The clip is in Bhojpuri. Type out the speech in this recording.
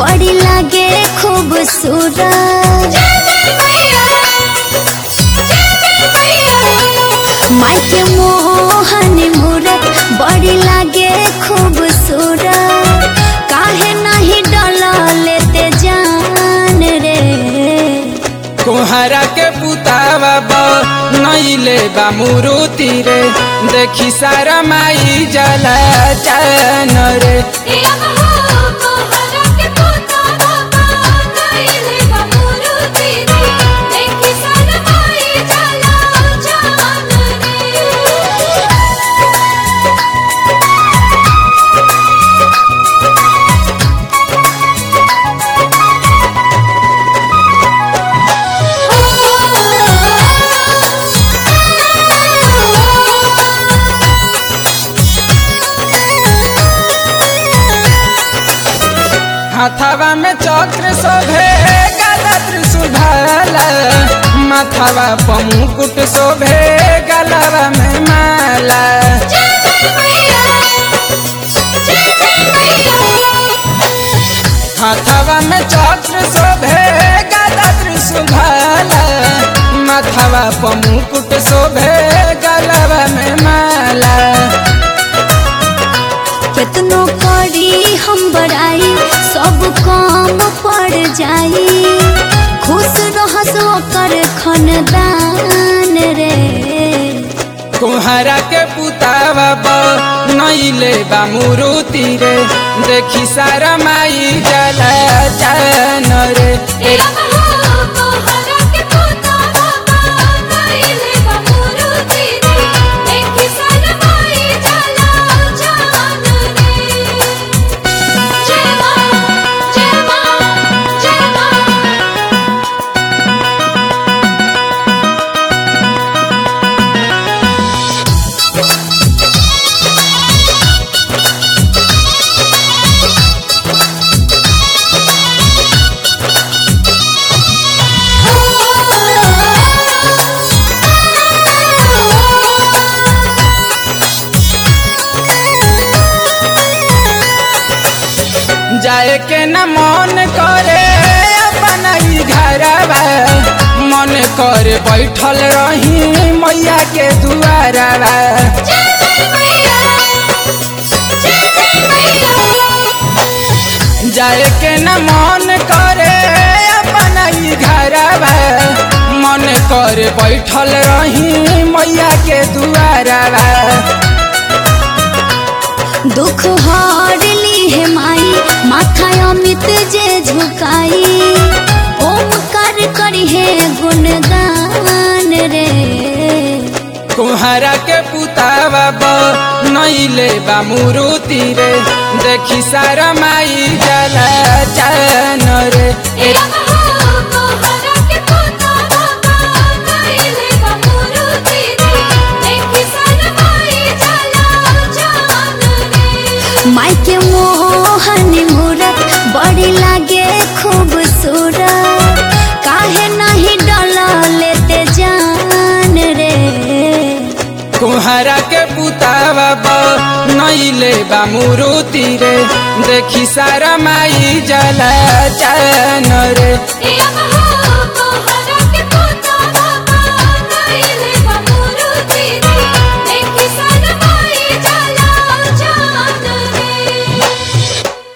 बड़ी लागे खूबसूरत माई के मोहन मूरत बड़ी लागे खूबसूरत काहे नहीं डला लेते जान रे कोहरा के पुतावा बा नैले बा मुरुति रे देखी सारा माई जला जान रे हाथावा में चक्र शोभे गला त्रिशूल भाला माथावा पमुकुट शोभे गलावा में माला हाथावा में चक्र शोभे गला त्रिशूल भाला माथावा पमुकुट शोभे गलावा में माला कितनो करी हम बड़ाई सब काम पड़ जाई खुश रहस ओकर खनदान रे कुहरा के पुतावा बा नैले बा मुरुति रे देखी सारा माई जला जान रे जाए के न मन करे अपना ही घरवा मन करे बैठल रही मैया के दुआरवा जाए के न मन करे अपना ही घरवा मन करे बैठल रही मैया के दुआरवा दुख हार ली है माई माथा अमित जे झुकाई ओमकार करी है गुणगान रे कुहरा के पुतावा बा नैले बा मुरुति रे देखी सारा माई जला जान रे माई के मोहन मूरत बड़ी लागे खूबसूरत काहे नहीं डला लेते जान रे कुहरा के पुतावा बा नैले बा मुरुति रे देखी सारा माई जला जान रे Yeah.